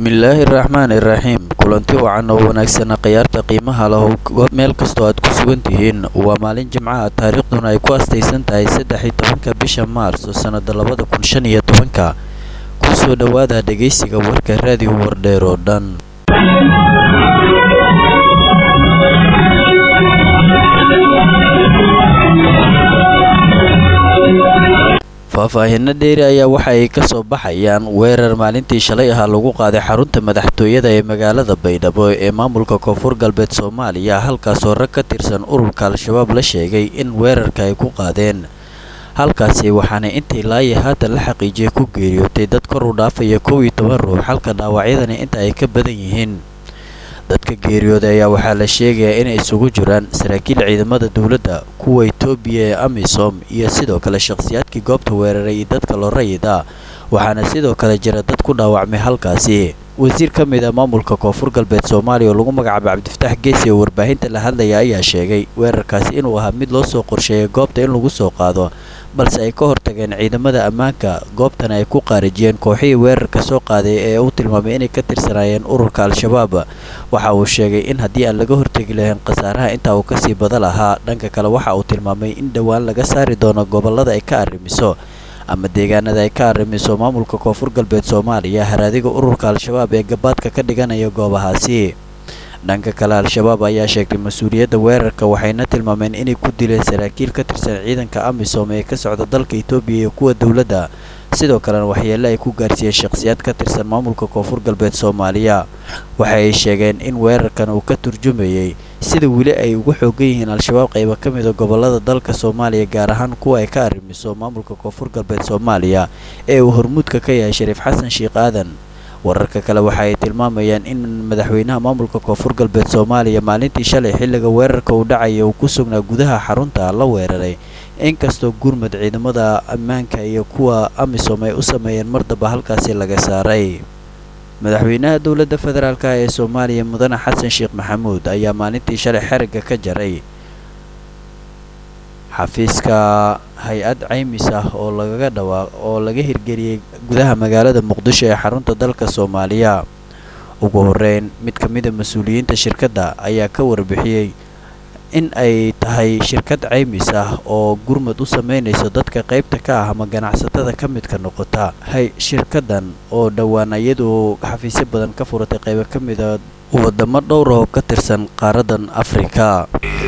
bismillaahi raxmaani raxiim kulanti wacan oo wanaagsana khiyaarta qiimaha lah meel kastoo aad ku sugan tihiin waa maalin jimcaha taariikhduna ay ku astaysan tahay saddex iyo tobanka bisha maarso sannada labada kun shan iyo tobanka kusoo dhowaada dhegaysiga warka raadiyo wardheer oo dhan faahfaahinno dheeri ayaa waxa ay ka soo baxayaan weerar maalintii shalay ahaa lagu qaaday xarunta madaxtooyada ee magaalada baydhabo ee maamulka koonfur galbeed soomaaliya halkaasoo rag ka tirsan ururka al-shabaab la sheegay in weerarka ay ku qaadeen halkaasi waxaana intii laaya haatan la xaqiijiyay ku geeriyootay dad kor u dhaafaya kow iyo toban ruux halka dhaawacyadani inta ay ka badan yihiin dadka geeriyooday ayaa waxaa la sheegayaa inay isugu jiraan saraakiil ciidamada dowladda kuwa etoobiya ee amisom iyo sidoo kale shakhsiyaadkii goobta weeraray iyo dadka loo rayid ah waxaana sidoo kale jira dad ku dhaawacmay halkaasi wasiir ka mid a maamulka koonfur galbeed soomaaliya oo lagu magacaabay cabdifataax geesi oo warbaahinta la hadlaya ayaa sheegay weerarkaasi inuu ahaa mid loo soo qorsheeyay goobta in lagu soo qaado balse ay ka hortageen ciidamada ammaanka goobtana ay ku qaarijiyeen kooxihii weerarka soo qaaday ee uu tilmaamay inay ka tirsanaayeen ururka al-shabaab waxa uu sheegay in haddii aan laga hortegi lahayn khasaaraha intaa uu kasii bada lahaa dhanka kale waxa uu tilmaamay in dhowaan laga saari doono gobollada ay ka arrimiso ama deegaanada ay ka arrimiso maamulka koonfur galbeed soomaaliya haraadiga ururka al-shabaab ee gabaadka ka dhiganaya goobahaasi dhanka kale al-shabaab ayaa sheegtay mas-uuliyadda weerarka waxayna tilmaameen inay ku dileen saraakiil ka tirsan ciidanka amisom ee ka socda dalka etoobiya iyo kuwa dowladda sidoo kalena waxyeelle ay ku gaarsiiyeen shakhsiyaad ka tirsan maamulka koonfur galbeed soomaaliya waxa ay sheegeen in weerarkan uu ka turjumayay sida weli ay ugu xoogan yihiin al-shabaab qayba ka mida gobollada dalka soomaaliya gaar ahaan kuwa ay ka arrimiso maamulka koonfur galbeed soomaaliya ee uu hormuudka ka yahay shariif xasan sheekh aadan wararka kale waxa ay tilmaamayaan in madaxweynaha maamulka koonfur galbeed soomaaliya maalintii shalay xilliga weerarka uu dhacaya uu ku sugnaa gudaha xarunta la weeraray inkastoo gurmud ciidamada ammaanka iyo kuwa amisom ay u sameeyeen mardaba halkaasi laga saaray madaxweynaha dowladda federaalk ee soomaaliya mudane xasan sheekh maxamuud ayaa maalintii shalay xerigga ka jaray xafiiska hay-ad caymis ah oo lagaga dhawaaq oo laga hirgeliyey gudaha magaalada muqdisho ee xarunta dalka soomaaliya ugu horeyn mid ka mida mas-uuliyiinta shirkadda ayaa ka warbixiyey in ay tahay shirkad caymis ah oo gurmud u sameynayso dadka qaybta ka ah ama ganacsatada ka midka noqota hay shirkadan oo dhowaan iyadu xafiisyo badan ka furatay qaybo ka mida wadamo dhowr oo ka tirsan qaaradan afrika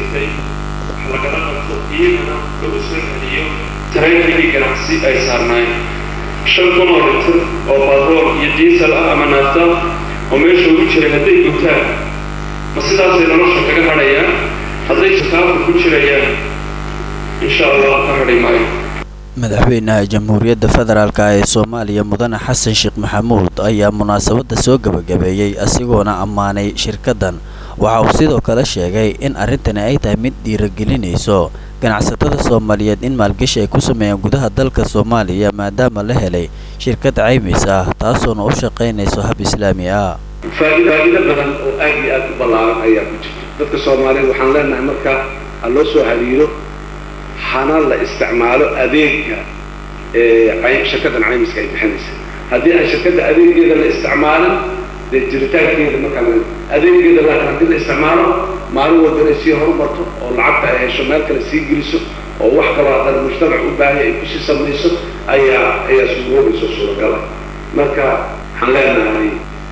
iyagana lagu soo celiyo tareenkii ganacsi ay saarnaayeen shan kun oo litir oo batrool iyo diisal ah ama naafta oo meesha ugu jiray hadday gutaan ma sidaasay nolosha kaga hadhayaan hadday shakaafka ku jirayaan insha allah ka hadhi maayo madaxweynaha jamhuuriyadda federaalk ee soomaaliya mudane xasan sheekh maxamuud ayaa munaasabadda soo gebagabeeyey asigoona ammaanay shirkaddan waxa uu sidoo kale sheegay in arrintani ay tahay mid dhiiragelinayso ganacsatada soomaaliyeed in maalgashi ay ku sameeyaan gudaha dalka soomaaliya maadaama la helay shirkad caymis ah taasoona u shaqaynayso hab islaami ah faa'iido badan oo aad iyo aad u ballaaran ayaa ku jirta dadka soomaaliyeed waxaan leenahay marka ha loo soo hariiro hana la isticmaalo adeega shirkaddan caymiska ay bixinaysa haddii aan shirkadda adeegeeda la isticmaalin dee jiritaankeeda markaa adeegeeda laakiin haddii la isticmaalo maalin walba inay sii horumarto oo lacagta ay hesho meel kale sii geliso oo wax kaloo haddana mujtamac u baahaya ay kusii samayso ayaa ayaa suuroobayso suuragala marka waxaan leenahay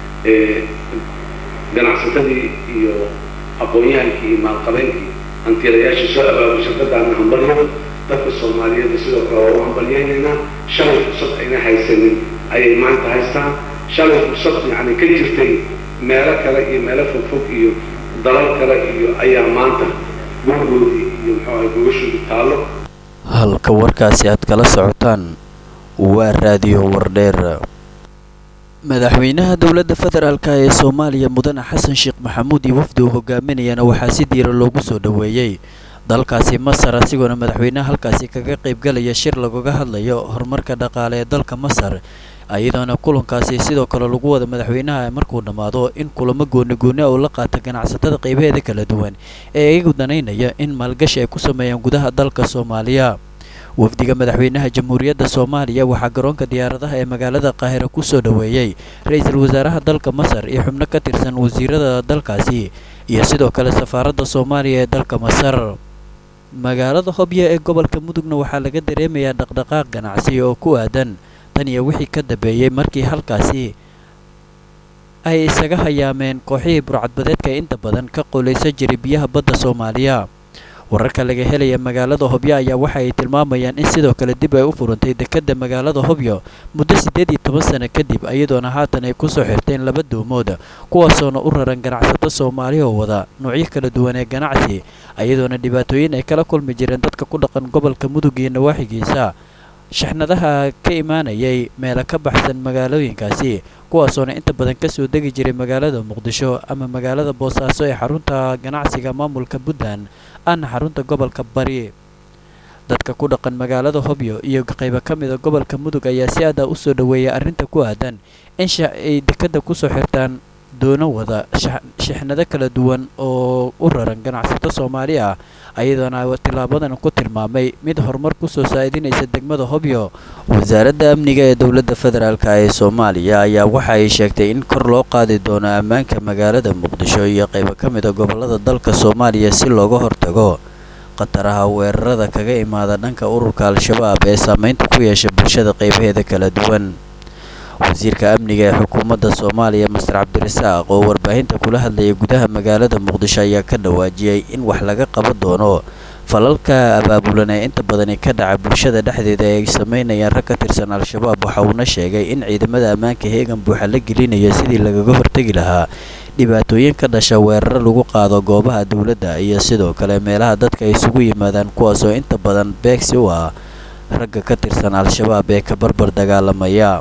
ganacsatadii iyo aqoon-yahankii iyo maalqabeenkii hantiilayaashii soo abaabay shirkadaana hambalyo dadka soomaaliyeed sidoo kale waa u hambalyaynaynaa shalay fursad ayna haysanin ayay maanta haystaan shalay fursad yacni ka jirtay meelo kale iyo meelo fogfog iyo dalal kale iyo ayaa maanta gurgoodii iyo muxuu ahay gogashooda taallo halka warkaasi aad kala socotaan waa raadiyo wardheer madaxweynaha dowladda federaalk ee soomaaliya mudane xasan sheekh maxamuud iyo wafdi uu hogaaminayana waxaa si diira loogu soo dhoweeyey dalkaasi masar asigoona madaxweynaha halkaasi kaga qaybgalaya shir lagaga hadlayo horumarka dhaqaale ee dalka masar iyadoona kulankaasi sidoo kale lagu wada madaxweynaha markuu dhammaado in kulamo gooni gooni uu la qaata ganacsatada qaybaheeda kala duwan ee iyagu danaynaya in maalgashi ay ku sameeyaan gudaha dalka soomaaliya wafdiga madaxweynaha jamhuuriyadda soomaaliya waxaa garoonka diyaaradaha ee magaalada qaahira ku soo dhoweeyey ra-iisul wasaaraha dalka masar iyo xubno ka tirsan wasiirada dalkaasi iyo sidoo kale safaaradda soomaaliya ee dalka masar magaalada hobyo ee gobolka mudugna waxaa laga dareemayaa dhaqdhaqaaq ganacsi oo ku aadan tan iyo wixii ka dambeeyey markii halkaasi ay isaga hayaameen kooxihii burcadbadeedka ee inta badan ka qoolaysan jiray biyaha badda soomaaliya wararka laga helaya magaalada hobyo ayaa waxa ay tilmaamayaan in sidoo kale dib ay u furantay dekedda magaalada hobyo muddo siddeed iyo toban sano kadib iyadoona haatan ay kusoo xirteen laba doomood kuwaasoona u raran ganacsato soomaali oo wada noocyo kala duwan ee ganacsi iyadoona dhibaatooyin ay kala kulmi jireen dadka ku dhaqan gobolka mudug iyo nawaaxigiisa shaxnadaha ka imaanayay meelo ka baxsan magaalooyinkaasi kuwaasoona inta badan kasoo degi jiray magaalada muqdisho ama magaalada boosaaso ee xarunta ganacsiga maamulka puntland ahna xarunta gobolka bari dadka ku dhaqan magaalada hobyo iyo qaybo ka mida gobolka mudug ayaa si aada u soo dhoweeya arrinta ku aadan in ay dekadda kusoo xirtaan doono wada shixnado kala duwan oo u raran ganacsato soomaali ah ayadoona tilaabadan ku tilmaamay mid horumar kusoo saa'idinaysa degmada hobyo wasaaradda amniga ee dowladda federaalk ee soomaaliya ayaa waxa ay sheegtay in kor loo qaadi doono ammaanka magaalada muqdisho iyo qaybo ka mida gobolada dalka soomaaliya si looga hortago khataraha weerarada kaga imaada dhanka ururka al-shabaab ee saameynta ku yeesha bulshada qaybaheeda kala duwan wasiirka amniga ee xukuumadda soomaaliya master cabdirasaaq oo warbaahinta kula hadlayay gudaha magaalada muqdisho ayaa ka dhawaajiyey in wax laga qaban doono falalka abaabulan ee inta badani ka dhaca bulshada dhexdeeda ee ay sameynayaan rag ka tirsan al-shabaab waxa uuna sheegay in ciidamada ammaanka heegan buuxa la gelinayo sidii lagaga hortegi lahaa dhibaatooyin ka dhasha weeraro lagu qaado goobaha dowladda iyo sidoo kale meelaha dadka ay isugu yimaadaan kuwaasoo inta badan beegsi u ah ragga ka tirsan al-shabaab ee ka barbar dagaalamaya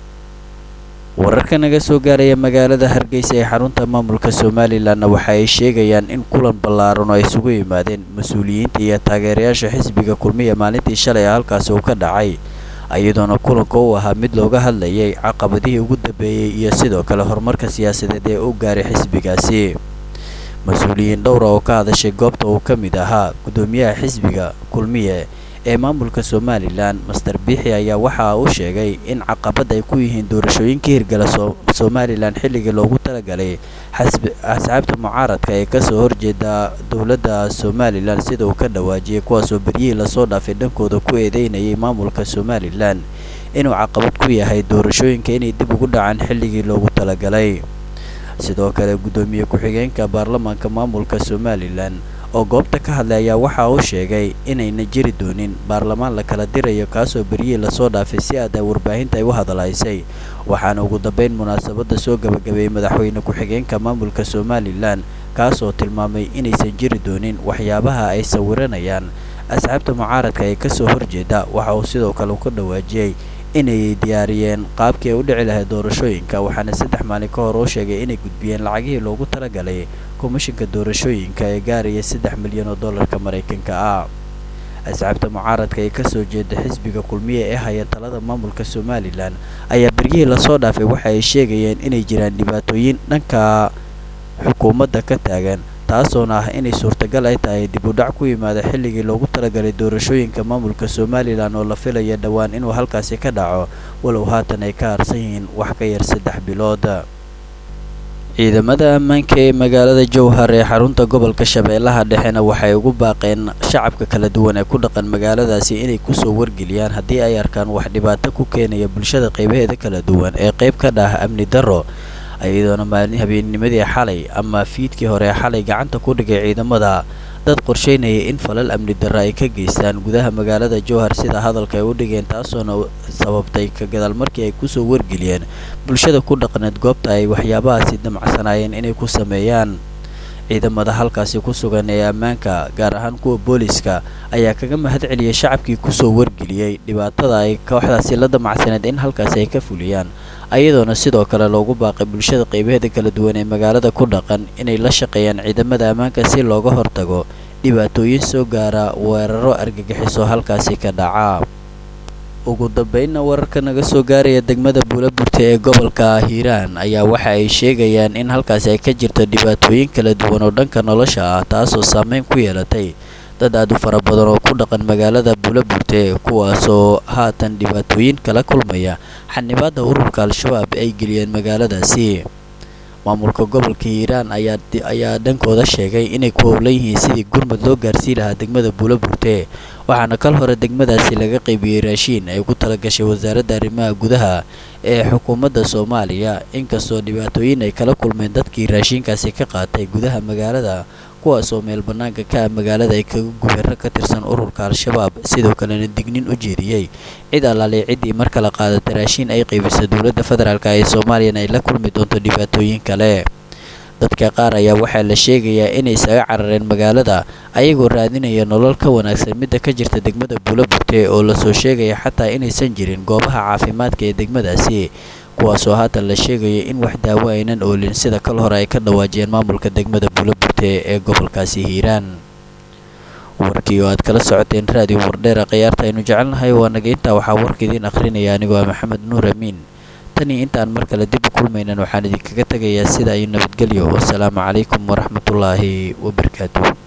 wararka naga soo gaaraya magaalada hargeysa ee xarunta maamulka somalilanna waxa ay sheegayaan in kulan ballaaran oo ay isugu yimaadeen mas-uuliyiinta iyo taageerayaasha xisbiga kulmiya maalintii shalay a halkaasi uu ka dhacay iyadoona kulanka uu ahaa mid looga hadlayay caqabadihii ugu dambeeyey iyo sidoo kale horumarka siyaasadeed ee u gaaray xisbigaasi mas-uuliyiin dhowra oo ka hadashay goobta uu ka mid ahaa guddoomiyaha xisbiga kulmiye ee maamulka somalilan master biixi ayaa waxa uu sheegay in caqabad ay ku yihiin doorashooyinkii hirgala somalilan xilligii loogu talagalay asxaabta mucaaradka ee kasoo horjeeda dowladda somalilan sida uu ka dhawaajiyay kuwaasoo beryihii lasoo dhaafay dhankooda ku eedeynayay maamulka somalilan inuu caqabad ku yahay doorashooyinka inay dib ugu dhacaan xilligii loogu talagalay sidoo kale guddoomiye ku-xigeenka baarlamaanka maamulka somalilan oo goobta ka hadlay ayaa waxa uu sheegay inayna jiri doonin baarlamaan la kala dirayo kaasoo beryihii lasoo dhaafay si aada warbaahinta ay u hadalaysay waxaana ugu dambeyn munaasabadda soo gabagabeeyey madaxweyne ku-xigeenka maamulka somalilan kaasoo tilmaamay inaysan jiri doonin waxyaabaha ay sawiranayaan asxaabta mucaaradka ee kasoo horjeeda waxa uu sidoo kale ka dhawaajiyey inay diyaariyeen qaabkii ay u dhici lahayd doorashooyinka waxaana saddex maalin ka hor uu sheegay inay gudbiyeen lacagihii loogu talagalay komishinka doorashooyinka ee gaaraya saddex milyan oo dollarka maraykanka ah asxaabta mucaaradka ee kasoo jeeda xisbiga kulmiye ee haya talada maamulka somalilan ayaa beryihii lasoo dhaafay waxa ay sheegayeen inay jiraan dhibaatooyin dhanka xukuumadda ka taagan taasoona ah inay suurtagal ay tahay dib u dhac ku yimaada xilligii loogu talagalay doorashooyinka maamulka somalilan oo la filaya dhowaan inuu halkaasi ka dhaco walow haatan ay ka harsan yihiin wax ka yar saddex bilood ciidamada ammaanka ee magaalada jowhar ee xarunta gobolka shabeellaha dhexena waxay ugu baaqeen shacabka kala duwan ee ku dhaqan magaaladaasi inay kusoo wargeliyaan haddii ay arkaan wax dhibaato ku keenaya bulshada qaybaheeda kala duwan ee qayb ka dhah amni darro iyadoona maalin habeennimadii xalay ama fiidkii hore xalay gacanta ku dhigay ciidamada dad qorsheynaya in falal amni darra ay ka geystaan gudaha magaalada jowhar sida hadalka ay u dhigeen taasoona sababtay ka gadaal markii ay kusoo wargeliyeen bulshada ku dhaqneed goobta ay waxyaabahaasi damacsanaayeen inay ku sameeyaan ciidamada halkaasi ku sugan ee ammaanka gaar ahaan kuwa booliska ayaa kaga mahad celiyay shacabkii kusoo wargeliyey dhibaatada ay kooxdaasi la damacsaneed in halkaasi ay ka fuliyaan ayadoona sidoo kale loogu baaqay bulshada qaybaheeda kala duwan ee magaalada ku dhaqan inay la shaqeeyaan ciidamada ammaanka si looga hortago dhibaatooyin soo gaara weeraro argagixiso halkaasi ka dhaca ugu dambeynna wararka naga soo gaaraya degmada buulaburta ee gobolka hiiraan ayaa waxa ay sheegayaan in halkaasi ay ka jirto dhibaatooyin kala duwan oo dhanka nolosha ah taasoo saameyn ku yeelatay dad aad u fara badan oo ku dhaqan magaalada buulaburte kuwaasoo haatan dhibaatooyin kala kulmaya xanibaadda ururka al-shabaab ay geliyeen magaaladaasi maamulka gobolka hiiraan ayaa ayaa dhankooda sheegay inay ku howlan yihiin sidii gurmud loo gaarsii lahaa degmada buulaburte waxaana kal hore degmadaasi laga qaybiyey raashiin ay ku talagashay wasaaradda arrimaha gudaha ee xukuumadda soomaaliya inkastoo dhibaatooyin ay kala kulmeen dadkii raashiinkaasi ka qaatay gudaha magaalada kuwaasoo meel bannaanka ka ah magaalada ay kaga gubeero ka tirsan ururka al-shabaab sidoo kalena dignin u jeediyey cid allaalay ciddii mar kala qaadata raashiin ay qaybisa dowladda federaalk ee soomaaliyana ay la kulmi doonto dhibaatooyin kale dadka qaar ayaa waxaa la sheegayaa inay isaga carareen magaalada ayagoo raadinaya nolol ka wanaagsan midda ka jirta degmada buulaburte oo lasoo sheegaya xataa inaysan jirin goobaha caafimaadka ee degmadaasi kuwaasoo haatan la sheegaya in wax daawo aynan oolin sida kal hore ay ka dhawaajiyeen maamulka degmada buulaburte ee gobolkaasi hiiraan warkii oo aad kala socoteen raadiyo wardheera khiyaarta aynu jecelnahay waa naga intaa waxaa warka idiin akhrinaya anigoo ah maxamed nuur amiin tanii intaan mar kale dib u kulmaynan waxaan idinkaga tegayaa sida ay nabadgelyo wasalaamu calaykum waraxmatullaahi wabarakaatuh